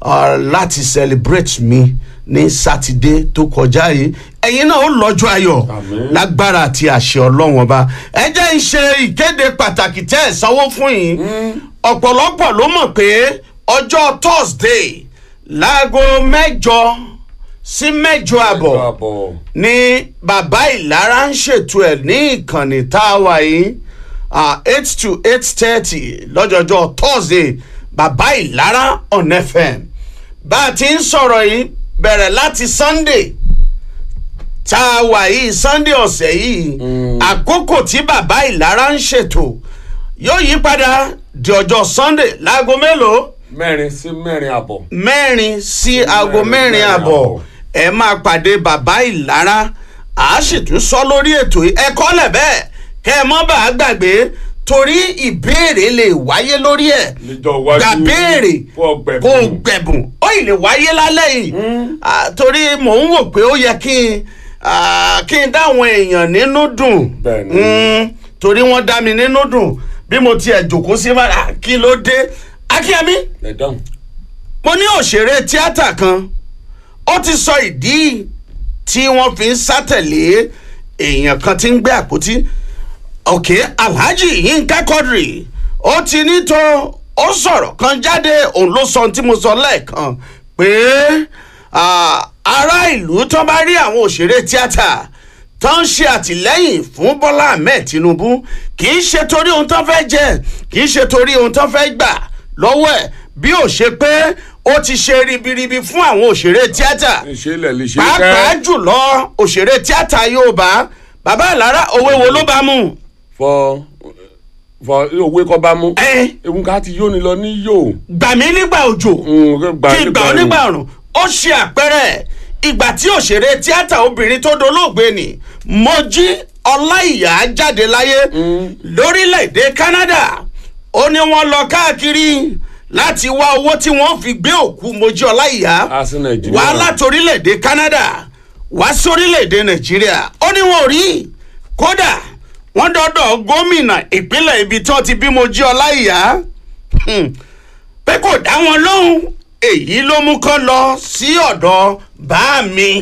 uh, láti celebrate mi ní sátidé tó kọjá yìí ẹ̀yin náà ó lọ́jọ́ ayọ̀ Àmín. lágbára àti àṣẹ ọlọ́run ọba ẹ jẹ́ ń ṣe ìkéde pàtàkì tẹ́ ẹ̀ sanwó fún yìí ọ̀pọ̀lọpọ̀ ló mọ̀ pé ọjọ́ thursday láago mẹ́jọ sí mẹ́jọ àbọ̀ àbọ̀ ní bàbá ìlara ń ṣètò ẹ̀ ní ìkànnì tá a wà yìí eight to eight thirty lọ́jọ́jọ́ thursday bàbá ìlara on fm bá a ti ń sọ̀rọ̀ yìí bẹ̀rẹ̀ láti sunday tá a wà yìí sunday ọ̀sẹ̀ yìí àkókò tí bàbá ìlara ń ṣètò yóò yí padà di ọjọ́ sunday láago mélòó mẹ́rin sí mẹ́rin àbọ̀ mẹ́rin sí aago mẹ́rin, mẹ́rin mẹ́rin àbọ̀ àbọ̀. ẹ máa pàdé bàbá ìlara a sì tún sọ lórí ètò yìí ẹ kọ́lẹ̀ bẹ́ẹ̀ kẹ́ ẹ mọ́ bá a gbàgbé torí ìbéèrè lè wáyé lórí ẹ̀ níjọ́ iwájú gbà béèrè fún ọgbẹ̀bùn. kó o gbẹ̀bùn ó ì lè wáyé lálẹ́ yìí Ah, torí mò ń wò pé ó yẹ kí n ah, kí n dáwọn èèyàn nínú dùn Bẹ́ẹ̀ni. Mm, torí wọ́n dá mi nínú dùn bí mo tiẹ̀ jòkó sí bára kí ló dé akínyẹmí ẹ dáhùn. mo ní òṣèré tíátà kan ó ti sọ ìdí tí wọ́n fi ń sátẹ̀lé èèyàn kan tí ń gbé àpótí òkè alhaji yinka quadri ó ti ní tó ó sọ̀rọ̀ kan jáde òun ló sọ ohun tí mo sọ lẹ́ẹ̀kan pé ah, ará ìlú tó bá rí àwọn òṣèré tíátà tó ń ṣe àtìlẹ́yìn fún bọ́lá ahmed tinubu kì í ṣe torí ohun tó fẹ́ jẹ kì í ṣe torí ohun tó fẹ́ gbà lọ́wọ́ ẹ̀ bí ó ṣe pé ó ti ṣe ribiribi fún àwọn òṣèré tíátà ìṣẹ̀lẹ̀ lè ṣe pàápàá kẹ́ jùlọ òṣèré tíátà yorùbá bàbá ìlara òwe wo ló bá mú. fọ fọ òwe kọ́ bá mú. ẹ ewu ká ti yóni lọ ní yóò. gbà mí nígbà òjò kí n gbà ọ́ nígbà ọ̀run ó ṣe àpẹẹrẹ ìgbà tí òṣèré tíátà obìnrin tó dolóògbé ni mojí ọláìyá jáde láyé lórílẹ̀‐èdè canada ó ní wọ́n lọ káàkiri láti wá owó tí wọ́n fi gbé òkú mojí ọláìyá a sí nàìjíríà. wá láti orílẹ̀-èdè canada wá sí orílẹ̀-èdè nàìjíríà ó ní wọn ò rí kódà wọ́n dọ́dọ̀ gómìnà ìpínlẹ̀ ibi tí wọ́n ti bímọ jí ọláìyá Hmm. pé kò dá wọn lóhùn èyí ló mú kán lọ sí ọ̀dọ̀ bá mi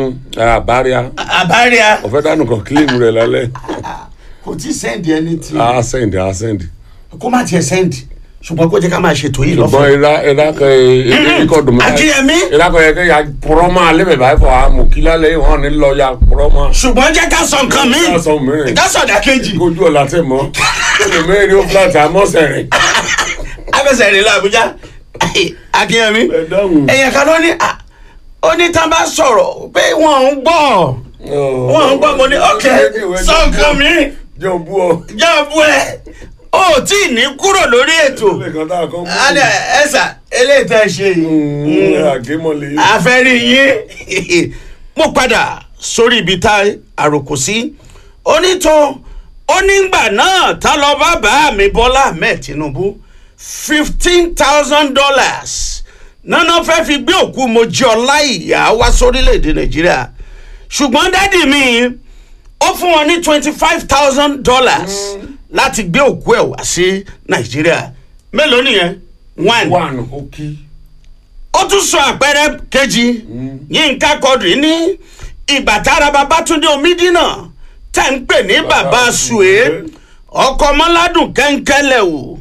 àbáríà àbáríà ọ̀fẹ́ dánù kan kílíìmù rẹ̀ lálẹ́. kò tí sẹ́ndì ẹni tí a sẹ́ndì a sẹ́ndì. kó má tiẹ̀ sẹ́ndì ṣùgbọ́n kó jẹ́ ká máa ṣètò yìí ṣùgbọ́n lọ́fẹ̀ẹ́. ìlà ìlà kan ikọ̀ dùnmọ́. Akínyẹmí. ìlà kan yẹ kẹ́ ya pọ̀rọ̀ máa lébẹ̀ báyìí fọ àmọ̀ kí lálẹ́ wọn ní lọ ya pọ̀rọ̀ máa. ṣùgbọ́n jẹ́ ká sọ nǹkan mi Ká sọ mìíràn. ká sọ̀dà kejì kojú ọ̀la tẹ̀ mọ́ olùmẹ́rin ó fúláàtì àmọ́sẹ̀ rẹ̀. abẹ́sẹ̀ rẹ̀ làbújá akínyẹmí ẹ dáhùn. ẹ̀yàn kan ló ní à, ó ní tá a bá sọ̀rọ̀ pé wọ́n ń gbọ́ wọ́n ń gbọ́ mo ní ọ̀kẹ́ sọ nǹkan mi jọ bú ọ. jẹ́ bú ẹ ó tí ì ní kúrò lórí ètò ilé kan tá a kàn bú. alẹ́ ẹ̀sà eléyìí tẹ́ ẹ ṣe yìí àgémọ̀lẹ̀. àfẹ́rí yín mo padà sórí ibi tá àròkò sí onítọ̀ onígbà náà tá lọ bá bá mi bọ́lá ahmed tinubu fifteen thousand dollars nana fẹ́ fi gbé òkú mojí ọlá ìyá wá sórílẹ̀‐èdè nàìjíríà ṣùgbọ́n dádì mi ó fún wọn ní twenty five thousand dollars láti gbé òkú ẹ̀ wá sí nàìjíríà mélòó nìyẹn one one ó kí. ó tún sọ àpẹẹrẹ kejì yínká kọdùrí ní ìgbà tára babatunde omidina tẹ̀ ń pè ní bàbá sùé ọkọ̀ mọ́ládùn kẹ́ńkẹ́lẹ̀ o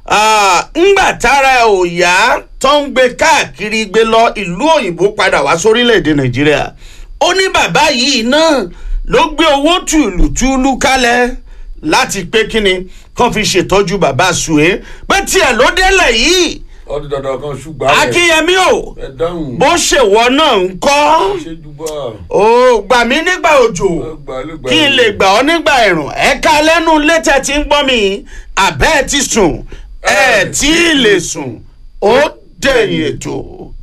ńgbà tára ẹ̀ ò yá tó ń gbé káàkiri gbé lọ ìlú òyìnbó padà wá sórílẹ̀‐èdè nàìjíríà ó ní bàbá yìí náà ló gbé owó tùlùtùlù kalẹ̀ láti pé kíni kàn fi ṣètọ́jú bàbá sùé pé tiẹ̀ ló délẹ̀ yìí ọdún dandan kan ṣùgbọ́n. rẹ̀. akínyẹmí o ẹ dáhùn. bó ṣèwọ náà ń kọ́ ṣe jùbọ́. ó gbà mí nígbà òjò kí n lè gbà ọ́ nígbà ẹ̀rùn ẹ̀ka lẹ́nu létẹ̀ tí ń gbọ́ mi àbẹ́ ẹ̀ ti sùn ẹ̀ tí ì lè sùn ó dẹ̀yìn ètò.